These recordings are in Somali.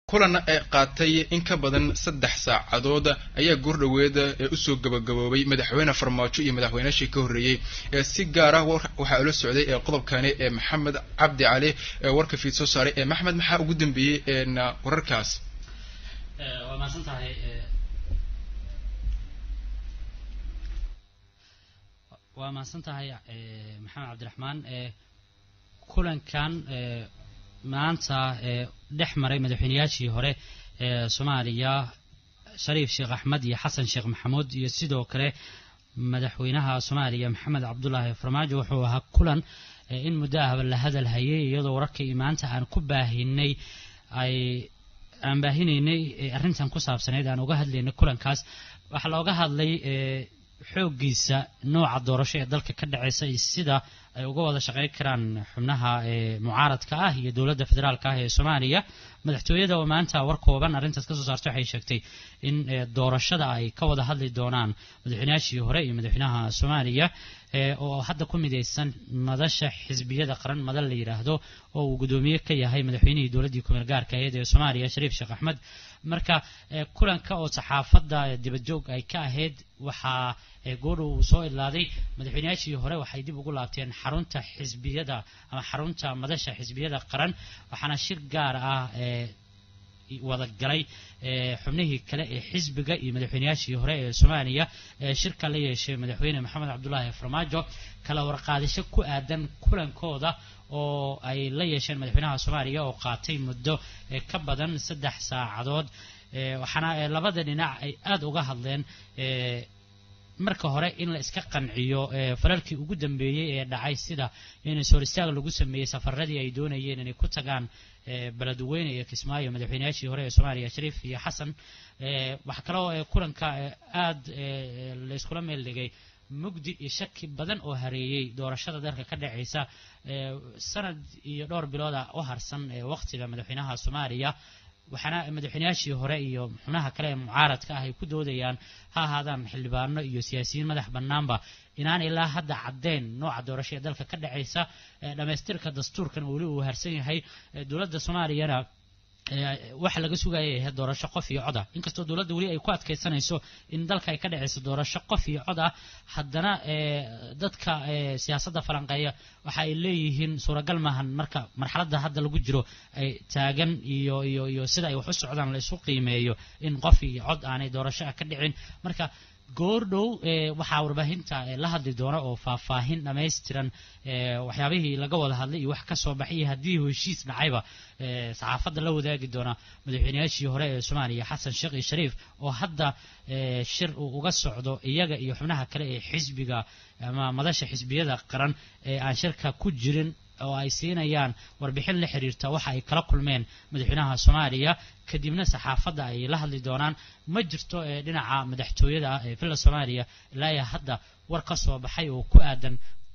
kulan ee qaatay in ka badan saddex saacadood ayaa goordhoweed ee usoo gabagaboobay madaxweyne farmaajo iyo madaxweynaashii ka horreeyey ee si gaar ah waxaa ula socday ee qodobkani ee maxamed cabdi cali ee warka fiid soo saaray ee maxmed maxaa ugu dambeeyey wararkaas waa mahadsan tahay waa mahadsan tahay maxamed cabdiraxmaan kulankan maanta dhex maray madaxweyneyaashii hore ee soomaaliya shariif sheekh axmed iyo xasan sheekh maxamuud iyo sidoo kale madaxweynaha soomaaliya maxamed cabdulaahi farmaajo wuxuu ahaa kulan in muddo ahba la hadal hayay iyadoo wararkii maanta aan ku baahinay ay aan baahinaynay arrintan ku saabsaneyd aan uga hadlaynay kulankaas waxaa looga hadlay xooggiisa nooca doorasho ee dalka ka dhaceysa iyo sida ay uga wada shaqeyn karaan xubnaha mucaaradka ah iyo dowladda federaalka ah ee soomaaliya madaxtooyada oo maanta war kooban arrintaas kasoo saartay waxay sheegtay in doorashada ay ka wada hadli doonaan madaxweynayaashii hore iyo madaxweynaha soomaaliya oo hadda ku midaysan madasha xisbiyada qaran madal la yidhaahdo oo uu guddoomiye ka yahay madaxweynihii dowladdii kumeel gaarka ahayd ee soomaaliya shariif sheekh axmed marka kulanka oo saxaafadda dibadjoog ay ka ahayd waxaa goodha uu soo idlaaday madaxweyneyaashii hore waxay dib ugu laabteen xarunta xisbiyada ama xarunta madasha xisbiyada qaran waxaana shir gaar ah wada galay xubnihii kale ee xisbiga iyo madaxweyneyaashii hore ee soomaaliya shirka la yeeshay madaxweyne maxamed cabdulaahi farmaajo kala warqaadasho ku aadan kulankooda oo ay la yeesheen madaxweynaha soomaaliya oo qaatay muddo ka badan saddex saacadood waxaana labada dhinac ay aada uga hadleen marka hore in la iska qanciyo falalkii ugu dambeeyey ee dhacay sida in sooristaag lagu sameeyey safaradii ay doonayeen inay ku tagaan beledweyne iyo kismaayo madaxweyneyaashii hore ee soomaaliya shariif iyo xasan waxaa kaloo kulanka aada layskula meel dhigay mugdi iyo shaki badan oo hareeyey doorashada dalka ka dhacaysa sanad iyo dhowr bilooda u harsan waqtiga madaxweynaha soomaaliya waxaana madaxweyneyaashii hore iyo xubnaha kale ee mucaaradka ah ay ku doodayaan ha ahaadaan xildhibaano iyo siyaasiyiin madax bannaanba inaan ilaa hadda caddeyn nooca doorasho ee dalka ka dhacaysa dhammaystirka dastuurkan weli uu harsan yahay dowladda soomaaliyana waxa laga sugayay ahayd doorasho qof iyo cod ah inkastoo dowladda weli ay ku adkaysanayso in dalka ay ka dhacayso doorasho qof iyo cod ah haddana dadka siyaasadda falanqeeya waxa ay leeyihiin suuragal maahan marka marxaladda hadda lagu jiro ay taagan iyo iyo iyo sida ay wax u socdaan la isu qiimeeyo in qof iyo cod aanay doorasho ah ka dhicin marka goordhow waxaa warbaahinta la hadli doona oo faahfaahin dhammaystiran waxyaabihii laga wada hadlay iyo wax ka soo baxay haddii heshiis dhacayba saxaafadda la wadaagi doona madaxweyneyaashii hore ee soomaaliya xasan sheekh iyo shariif oo hadda shir uu uga socdo iyaga iyo xubnaha kale ee xisbiga ama madasha xisbiyada qaran ee aan shirka ku jirin oo ay siinayaan warbixin la xiriirta waxa ay kala kulmeen madaxweynaha soomaaliya kadibna saxaafadda ay la hadli doonaan ma jirto ee dhinaca madaxtooyada ah ee villa soomaaliya ilaa iyo hadda war ka soo baxay oo ku aadan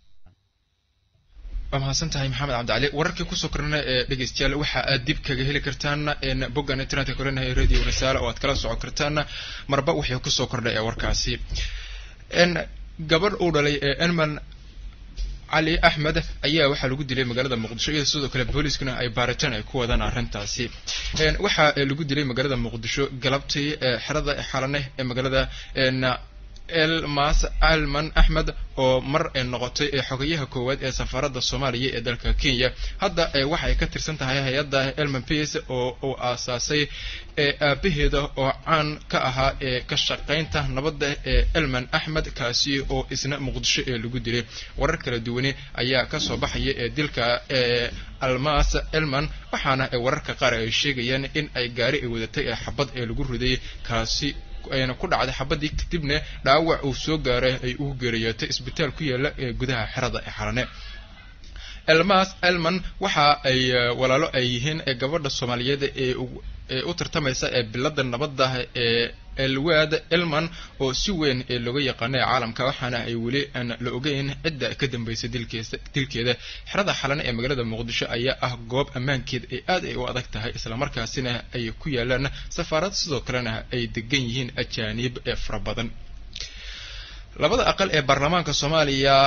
waa mahadsan tahay maxamed cabdicali wararkii kusoo korna ee dhegeystayaal waxa aad dib kaga heli kartaan boggan internetka koranahay radio rasaale oo aad kala socon kartaan marba wixii kusoo kordhay ee warkaasi gabadh uu dhalay ee enman cali axmed ayaa waxaa lagu dilay magaalada muqdisho iyadoo sidoo kale booliiskuna ay baaritaan ay ku wadaan arrintaasi waxaa lagu dilay magaalada muqdisho galabtii xerada xalane ee magaalada elmas alman axmed oo mar noqotay xogayaha koowaad ee safaaradda soomaaliya ee dalka kenya hadda waxay ka tirsan tahay hay-adda elman pace oo uu aasaasay aabaheeda oo caan ka ahaa ee ka shaqaynta nabadda ee elman axmed kaasi oo isna muqdisho ee lagu dilay warar kala duwane ayaa kasoo baxaya ee dilka almas elman waxaana wararka qaar ay sheegayaan in ay gaari ay wadatay ee xabad ee lagu riday kaasi ayna ku dhacday xabadii kadibna dhaawac uu soo gaaray ay ugu geeriyootay isbitaal ku yaala ee gudaha xerada ee xalane elmas elman waxa ay walaalo ay yihiin gabadha soomaaliyeed ee u tartamaysa ee bilada nabadda ee elwaad elman oo si weyn ee looga yaqaana ee caalamka waxaana ay weli aan la ogeyn cidda ka dambaysa dilkeesa dilkeeda xerada xalane ee magaalada muqdisho ayaa ah goob ammaankeed ay aad ay u adag tahay islamarkaasina ay ku yaalaan safaarad sidoo kalena ay degan yihiin ajaaniib ee fara badan labada aqal ee baarlamaanka soomaaliya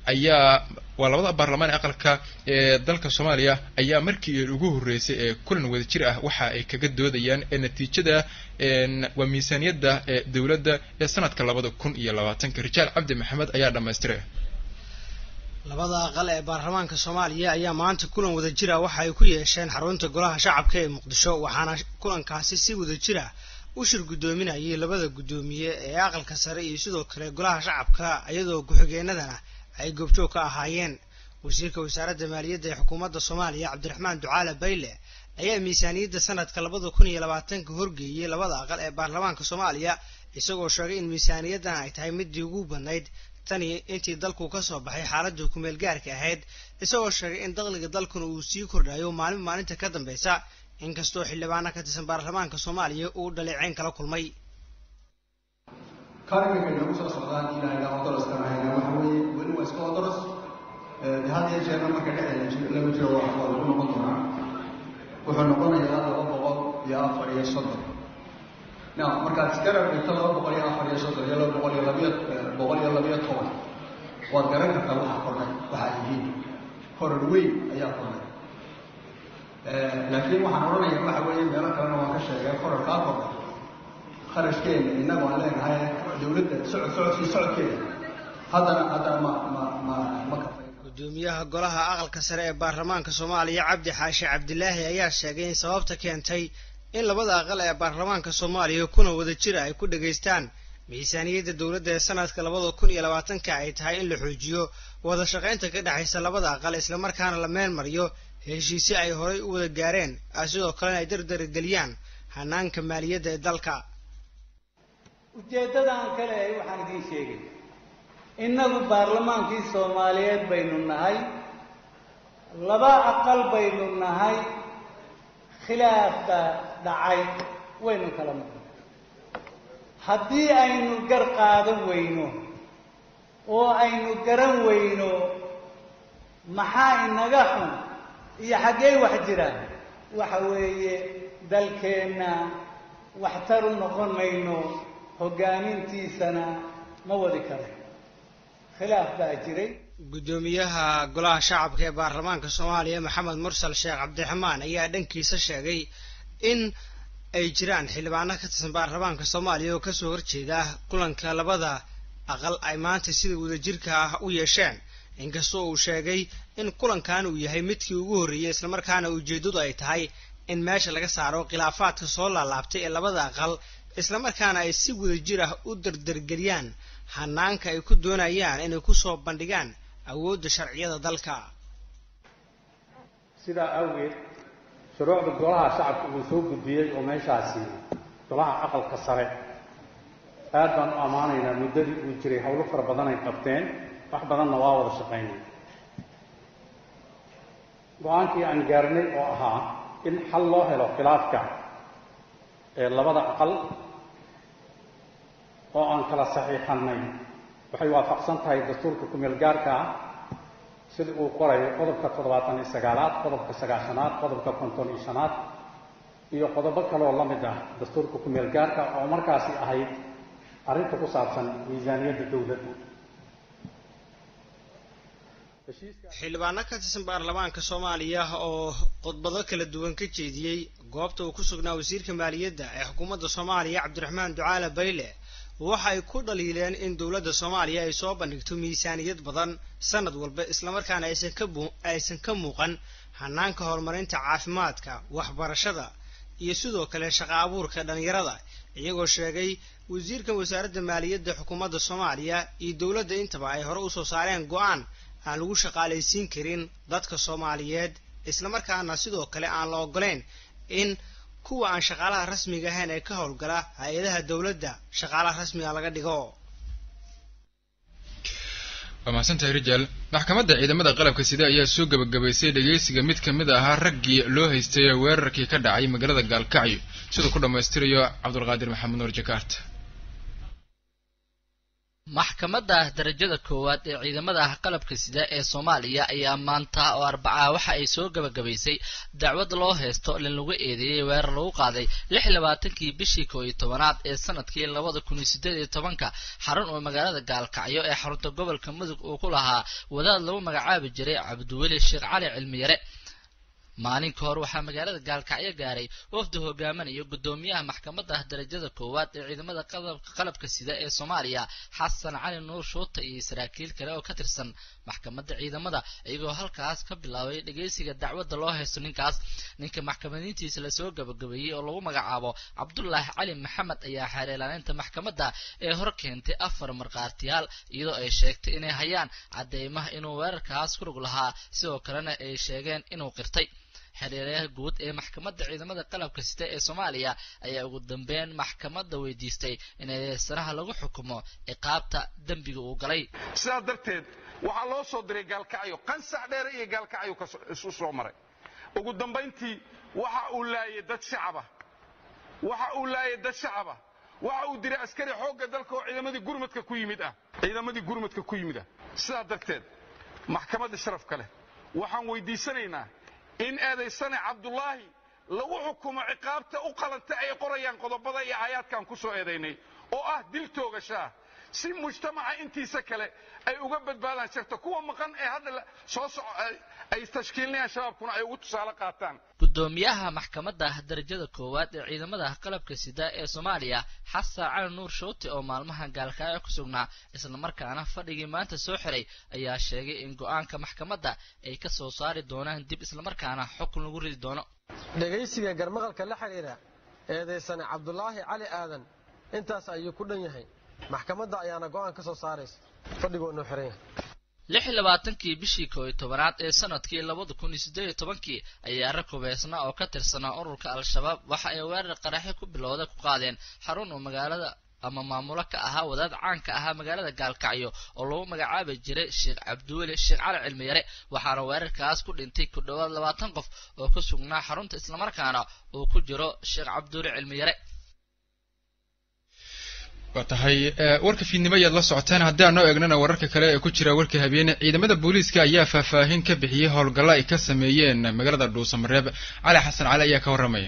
ayaa waa labada baarlamaan ee aqalka ee dalka soomaaliya ayaa markii ugu horreysay ee kulan wadajir ah waxa ay kaga doodayaan ee natiijada waa miisaaniyadda ee dowladda ee sanadka labada kun iyo labaatanka rijaal cabdi maxamed ayaa dhammaystiray labada aqal ee baarlamaanka soomaaliya ayaa maanta kulan wadajira waxa ay ku yeesheen xarunta golaha shacabka ee muqdisho waxaana kulankaasi si wadajira u shir guddoominayay labada guddoomiye ee aqalka sare iyo sidoo kale golaha shacabka iyadoo ku-xigeenadana ay goobjoog ka ahaayeen wasiirka wasaaradda maaliyadda ee xukuumadda soomaaliya cabdiraxmaan ducaale bayle ayaa miisaaniyadda sanadka labada kun iyo labaatanka horgeeyey labada aqal ee baarlamaanka soomaaliya isagoo sheegay in miisaaniyaddan ay tahay midii ugu badnayd tani intii dalku ka soo baxay xaaladda kumeel gaarka ahayd isagoo sheegay in dakhliga dalkuna uu sii kordhayo maalin maalinta ka dambeysa inkastoo xildhibaana ka tirsan baarlamaanka soomaaliya uu dhaleeceyn kala kulmay karinka nagu soo socdaan ilaahay odoraskana hayna waxa weeye weli waa iska odoras had iyo jeerna marka dhexdeeda lama jiro waa waa lagu noqon doonaa wuxuu noqonayaa laba boqol iyo afar iyo soddon na markaad iskala dhigto laba boqol iyo afar iyo soddon iyo laba boqol iyo labiyo boqol iyo labiyo toban waad garan kartaa waxa kordhay waxa ay yihiin korar weyn ayaa kordhay laakiin waxaan odhanayaa waxa weeye meelo kalena waan ka sheegay korar kaa kordhay kharashkeena innagu aan leenahay dowladda socod socodkii socodkeeda haddana haddana ma ma ma ma kafay gudoomiyaha golaha aqalka sare ee baarlamaanka soomaaliya cabdi xaashi cabdilaahi ayaa sheegay in sababta keentay in labada aqal ee baarlamaanka soomaaliya kuna wada jira ay ku dhegaystaan miisaaniyadda dowladda ee sanadka labada kun iyo labaatanka ay tahay in la xoojiyo wada shaqaynta ka dhexaysa labada aqal islamarkaana la meel mariyo heshiisyo ay horay u wada gaareen sidoo kalena ay dardarageliyaan hanaanka maaliyadda ee dalka ujeeddada aan ka leehay waxaan idiin sheegay innagu baarlamaankii soomaaliyeed baynu nahay laba aqal baynu nahay khilaafka dhacay waynu kala maqnay haddii aynu gar qaadan weyno oo aynu garan weyno maxaa inaga xun iyo xaggee wax jiraan waxa weeye dalkeenna waxtar u noqon mayno hoggaamintiisana ma wadi karo khilaaf baa jiray guddoomiyaha golaha shacabka ee baarlamaanka soomaaliya maxamed mursal sheekh cabdiraxmaan ayaa dhankiisa sheegay in ay jiraan xildhibaano ka tirsan baarlamaanka soomaaliya oo kasoo horjeeda kulanka labada aqal ay maanta sida wadajirka ah u yeesheen inkastoo uu sheegay in kulankan uu yahay midkii ugu horreeyey islamarkaana ujeeddadu ay tahay in meesha laga saaro khilaafaadka soo laalaabtay ee labada aqal islamarkaana ay si wadajir ah u dardargeliyaan hanaanka ay ku doonayaan inay kusoo bandhigaan awoodda sharciyada dalka sidaa awgeed shuruucda golaha shacabka uu soo gudbiyey oo meeshaasi golaha aqalka sare aad baan u ammaanaynaa muddadii uu jiray howlo fara badan ay qabteen wax badanna waa wada shaqaynay go-aankii aan gaarnay oo ahaa in xal loo helo khilaafka ee labada aqal oo aan kala saxiixannay waxay waafaqsan tahay dastuurka kumeel gaarka ah sida uu qorayo qodobka toddobaatan iyo sagaalaad qodobka sagaashanaad qodobka konton iyo shanaad iyo qodobo kaleoo la mid ah dastuurka kumeel gaarka oo markaasi ahayd arrinta ku saabsan miisaaniyadda dowladda xildhibaano ka tirsan baarlamaanka soomaaliya oo khudbado kala duwan ka jeediyey goobta uu ku sugnaa wasiirka maaliyadda ee xukuumadda soomaaliya cabdiraxmaan ducaale bayle waxa ay ku dhaliileen in dowladda soomaaliya ay soo bandhigto miisaaniyad badan sanad walba islamarkaana aysan ka aysan ka muuqan hanaanka horumarinta caafimaadka waxbarashada iyo sidoo kale shaqa abuurka dhalinyarada iyagoo sheegay wasiirkan wasaaradda maaliyadda xukuumadda soomaaliya iyo dowladda intaba ay hore usoo saareen go-aan aan lagu shaqaalaysiin karin dadka soomaaliyeed islamarkaana sidoo kale aan la ogoleyn in kuwa aan shaqaalaha rasmiga ahayn ee ka howlgala hay-adaha dowladda shaqaalaha rasmiga laga dhigo waa mahadsantahay rijaal maxkamadda ciidamada qalabka sida ayaa soo gebagabaysay dhegeysiga mid ka mid ahaa raggii loo haystay weerarkii ka dhacay magaalada gaalkacyo siduu ku dhammaystirayo cabdulqaadir maxamed nuur jakaarta maxkamadda darajada koowaad ee ciidamada qalabka sida ee soomaaliya ayaa maanta oo arbaca waxa ay soo gabagabaysay dacwad loo haysto lin lagu eedeeyey weerar lagu qaaday lix iyo labaatankii bishii koo iyo tobanaad ee sanadkii labada kun iyo sideed iyo tobanka xarun oo magaalada gaalkacyo ee xarunta gobolka mudug uu ku lahaa wadaad lagu magacaabi jiray cabdiweli sheekh cali cilmiyare maalin ka hor waxaa magaalada gaalkacyo gaaray wafdi hogaaminaya guddoomiyaha maxkamadda darajada koowaad ee ciidamada qalabka sida ee soomaaliya xasan cali nuur shuuta iyo saraakiil kale oo ka tirsan maxkamadda ciidamada iyagoo halkaas ka bilaabay dhegeysiga dacwadda loo haysto ninkaas ninka maxkamadiintiisa lasoo gabagabeeyey oo lagu magacaabo cabdulaahi cali maxamed ayaa xeereelaaninta maxkamadda ee hor keentay afar markhaatiyaal iyadoo ay sheegtay inay hayaan cadeymaha inuu weerarkaas ku rug lahaa sidoo kalena ay sheegeen inuu qirtay xereerayaha guud ee maxkamadda ciidamada qalabka sita ee soomaaliya ayaa ugu dambeyn maxkamadda weydiistay in eedeysanaha lagu xukumo ciqaabta dembiga uu galay sidaas darteed waxaa loo soo diray gaalkacyo qansax dheere iyo gaalkacyo isu soo maray ugu dambayntii waxa uu laayay dad shacaba waxa uu laayay dad shacaba waxa uu diray askari xoogga dalka oo ciidamadii gurmadka ku yimid ah ciidamadii gurmadka ku yimid ah sidaa darteed maxkamadda sharafka leh waxaan weydiisanaynaa in eedaysane cabdulaahi lagu xukumo ciqaabta u qalanta ay qorayaan qodobada iyo aayaadkan ku soo eedaynay oo ah dil toogashaah si mujtamaca intiisa kale ay uga badbaadaan sharta kuwa maqan ee hadda soo soco ay tashkiilinayaan shabaabkuna ay ugu tusaale qaataan guddoomiyaha maxkamadda darajada koowaad ee ciidamada qalabka sida ee soomaaliya xasan cali nuur shuuti oo maalmahan gaalkacyo ku sugnaa islamarkaana fadhigii maanta soo xiray ayaa sheegay in go-aanka maxkamadda ay ka soo saari doonaan dib islamarkaana xukun lagu ridi doono dhegaysiga garmaqalka la xidhiidha eedaysane cabdulaahi cali aadan intaas ayuu ku dhan yahay maxkamadda ayaana go'aan ka soo saaraysa fadhigoo noo xiran yahay lix iyo labaatankii bishii koo iyo tobanaad ee sanadkii labada kun iyo siddeed iyo tobankii ayaa rag hubeysnaa oo ka tirsanaa ururka al-shabaab waxa ay weerar qaraxyo ku bilowda ku qaadeen xarun oo magaalada ama maamulo ka ahaa wadaad caanka ahaa magaalada gaalkacyo oo lagu magacaabi jiray sheekh cabdiweli sheekh cali cilmiyare waxaana weerarkaas ku dhintay ku dhowaad labaatan qof oo ku sugnaa xarunta islamarkaana uu ku jiro sheekh cabdiweli cilmiyare waa tahay warka fiidnimo ayaad la socotaan haddaan noo eegnana wararka kale ee ku jira warka habeene ciidamada booliiska ayaa faahfaahin ka bixiyey howlgalla ay ka sameeyeen magaalada dhuusamareeb cali xasan cali ayaa ka warramaya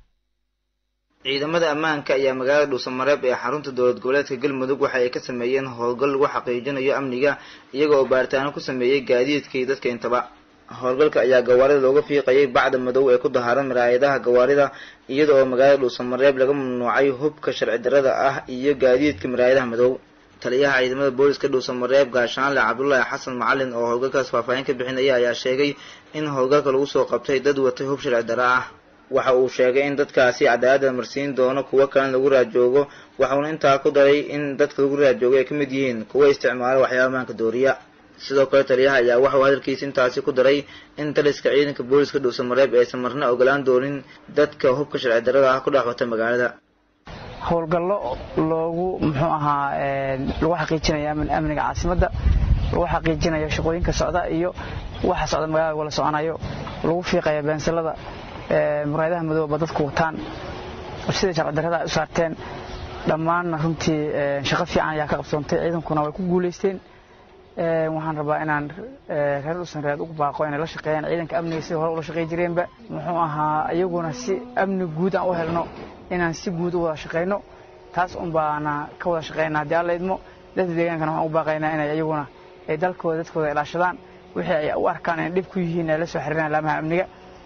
ciidamada ammaanka ayaa magaalada dhuusamareeb ee xarunta dowlad goboleedka galmudug waxa ay ka sameeyeen howlgal lagu xaqiijinayo amniga iyaga oo baaritaano ku sameeyey gaadiidka iyo dadka intaba howlgalka ayaa gawaarida looga fiiqayay bacda madow ee ku dahaaran maraayadaha gawaarida iyada oo magaalada dhuusamareeb laga mamnuucay hubka sharci darrada ah iyo gaadiidka maraayadaha madow taliyaha ciidamada booliska dhuusamareeb gaashaanle cabdulaahi xasan macalin oo howlgalkaas faahfaahin ka bixinaya ayaa sheegay in howlgalka lagu soo qabtay dad watay hub sharci darro ah waxa uu sheegay in dadkaasi cadaalada marsiin doono kuwo kalena lagu raajoogo waxauna intaa ku daray in dadka lagu raajoogo ay ka mid yihiin kuwa isticmaala waxyaaba amaanka dooriya sidoo kale taliyaha ayaa waxauu hadalkiisa intaasi ku daray in taliska ciidanka booliska dhuusamareeb aysan marna ogolaan doonin dadka hubka sharci darrada ah ku dhex wata magaalada howlgallo loogu muxuu ahaa lagu xaqiijinaya amniga caasimadda lagu xaqiijinayo shaqooyinka socda iyo waxa socda magaalada wala soconayo lagu fiiqaya beensilada muraayadaha madooba dadku wataan sida sharci darrada ay u saarteen dhammaanna runtii shaqo fiican ayaa ka qabsoontay ciidankuna way ku guulaysteen waxaan rabaa inaan reer dhuusanreed ugu baaqo inay la shaqeeyaan ciidanka amniga sida hore ula shaqey jireenba muxuu ahaa iyaguna si amni guud aan u helno inaan si guud u wada shaqeyno taas un baana ka wada shaqeynaa haddii alla idmo dadka deegaankana waxaan u baaqaynaa inay iyaguna ay dalkooda dadkooda ilaashadaan wixii ay u arkaan inay dhib ku yihiin ay la soo xiriiraan laamaha amniga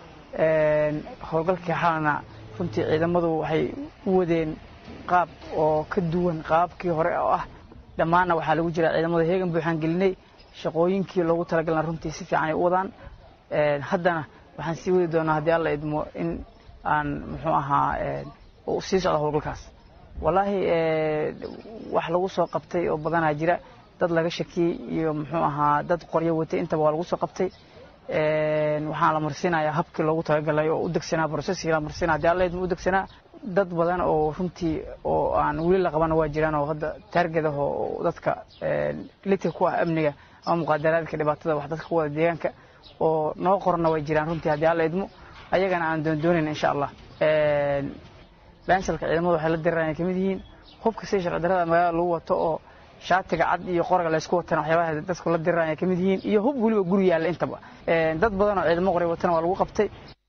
howlgalkii xalana runtii ciidamadu waxay u wadeen qaab oo ka duwan qaabkii hore oo ah dhammaanna waxaa lagu jira ciidamada heegan buuxaan gelinay shaqooyinkii loogu talagalna runtii si fiican ay u wadaan haddana waxaan sii wadi doonaa haddii alla idmo in aan muxuu ahaa sii socdo howlgalkaas wallaahi wax lagu soo qabtay oo badanaa jira dad laga shakiyey iyo muxuu ahaa dad qoryo watay intaba waa lagu soo qabtay waxaan la marsiinayaa habkii loogu talagalay oo u degsanaa processkii la marsiinaa haddii alla idmo u degsanaa dad badan oo runtii oo aan weli la qabana waa jiraan oo hadda taarged ah oo dadka lidka ku ah amniga ama muqaadaraadka dhibaatada wax dadka ku wada deegaanka oo noo qorana way jiraan runtii haddii alla idmo ayagana aan doondoonayn insha allah baansalka ciidamadu waxay la diraan ay kamid yihiin hubka sida sharci darrada magaalada lagu wato oo shaatiga cad iyo qoraga laysku watana waxyaabaha dadku la diraan ay ka mid yihiin iyo hub weliba guri yaalla intaba dad badan oo ciidamo qoray watana waa lagu qabtay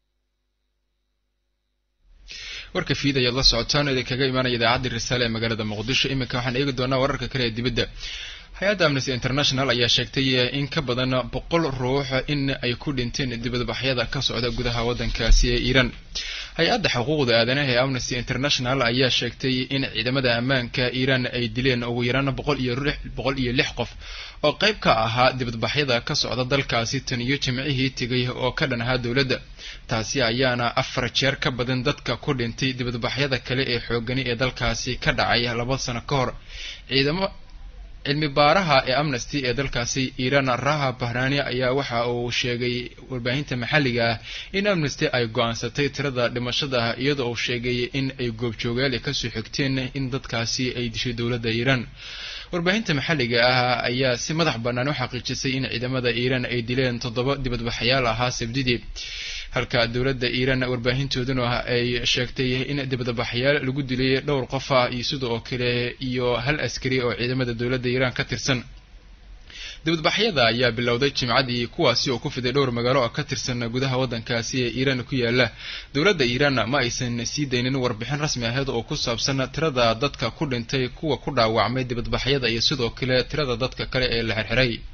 warka fiid ayaad la socotaan idin kaga imaanaya idaacadda risaale ee magaalada muqdisho iminka waxaan eegi doonaa wararka kale ee dibadda hay-adda amnesty international ayaa sheegtay in ka badan boqol ruux in ay ku dhinteen dibadbaxyada ka socda gudaha waddankaasi ee iiraan hay-adda xuquuqda aadanaha ee amnesty international ayaa sheegtay in ciidamada ammaanka iiraan ay dileen ugu yaraan boqol iyo boqol iyo lix qof oo qayb ka ahaa dibadbaxyada ka socda dalkaasi tan iyo jimcihii tegay oo ka dhan ahaa dowladda taasi ayaana afar jeer ka badan dadka ku dhintay dibadbaxyada kale ee xoogani ee dalkaasi ka dhacay laba sano ka hor ciidamo cilmi baaraha ee amnesty ee dalkaasi iiraan raha bahrani ayaa waxa uu sheegay warbaahinta maxalliga ah in amnesty ay go-aansatay tirada dhimashada iyadoo uu sheegay in ay goobjoogaal kasoo xigteen in dadkaasi ay dishay dowladda iiraan warbaahinta maxalliga ah ayaa si madax bannaan u xaqiijisay in ciidamada iiraan ay dileen toddoba dibadbaxyaal ahaa sabdidii halka dowladda iiraan warbaahintooduna ay sheegtay in dibadbaxyaal lagu dilay dhowr qof ah iyo sida oo kale iyo hal askari oo ciidamada dowladda iiraan ka tirsan dibadbaxyada ayaa bilowday jimcadii kuwaasi oo ku fiday dhowr magaalo oo ka tirsan gudaha waddankaasi ee iiraan ku yaala dowladda iiraan ma aysan sii daynin warbixin rasmi aheed oo ku saabsan tirada dadka ku dhintay kuwa ku dhaawacmay dibadbaxyada iyo sidoo kale tirada dadka kale ee la xirxiray